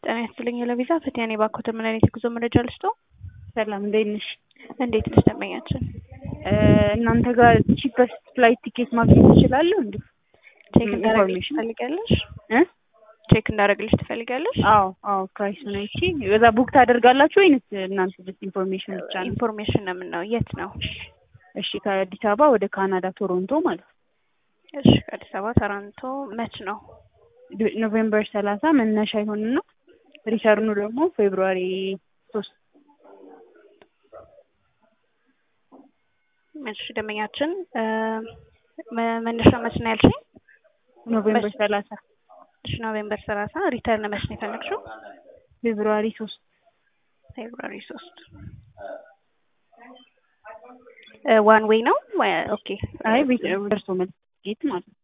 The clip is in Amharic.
ጤና ይስጥልኝ ለቪዛ ፈቲያኔ ባኮተ ምን አይነት የጉዞ መረጃ ልስጦ? ሰላም እንዴት ነሽ? እንዴት ነሽ ደንበኛችን? እናንተ ጋር ቺፐስት ፍላይት ቲኬት ማግኘት እችላለሁ እንዴ? ቼክ እንዳደረግልሽ ኢንፎርሜሽን ትፈልጊያለሽ? እ ቼክ እንዳደረግልሽ ትፈልጊያለሽ? አዎ አዎ ፕራይሱን አይቼ በዛ ቡክ ታደርጋላችሁ ወይንስ እናንተ ጀስት ኢንፎርሜሽን ብቻ ነው? ኢንፎርሜሽን ነው የምናው። የት ነው? እሺ ከአዲስ አበባ ወደ ካናዳ ቶሮንቶ ማለት ነው። እሺ ከአዲስ አበባ ተራንቶ መች ነው? ኖቬምበር ሰላሳ መነሻ ይሆንና ሪተርኑ ደግሞ ፌብሩዋሪ ሶስት እሺ ደንበኛችን መ- መነሻ መች ነው ያልሽኝ? ኖቬምበር መች- ሰላሳ እሺ ኖቬምበር ሰላሳ ሪተርን መች ነው የፈለግሽው? ፌብሩዋሪ ሶስት ፌብሩዋሪ ሶስት ዋን ዌይ ነው? ወይ- ኦኬ አይ ቤት ደርሶ መልስ ጌት ማለት ነው።